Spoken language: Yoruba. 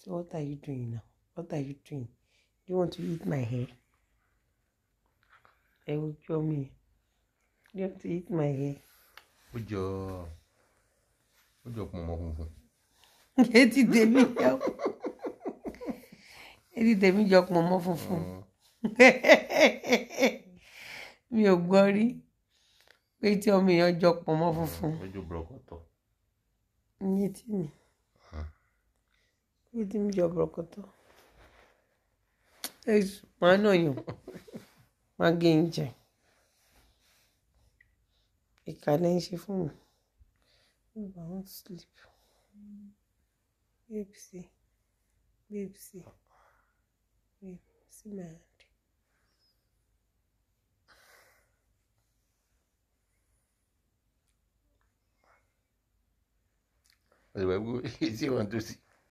So what are you doing now? What are you doing? Do you want to eat my hair? Ẹ wo jọ mi. Do you want to eat my hair? ó jọ ó jọ pọ̀nmọ́ funfun Etí tèmi jọ. Etí tèmi jọ pọ̀nmọ́ funfun. Mi ò gbọ́ rí pé tí ọmọ èèyàn jọ pọ̀nmọ́ funfun. ó jọ bọ̀rọ̀kọ̀tọ̀ Ní etí mi. Etí mi jọ bọ̀rọ̀kọ̀tọ̀. Ẹ máa náà yàn. Máa gé ń jẹ. Ìkà lẹ́ ń ṣe fún mi. Babe, I want to sleep. Babe, see. Babe, see. Babe, see my hand. ẹ̀rọ ẹ̀wọ́ etí wọn tó sí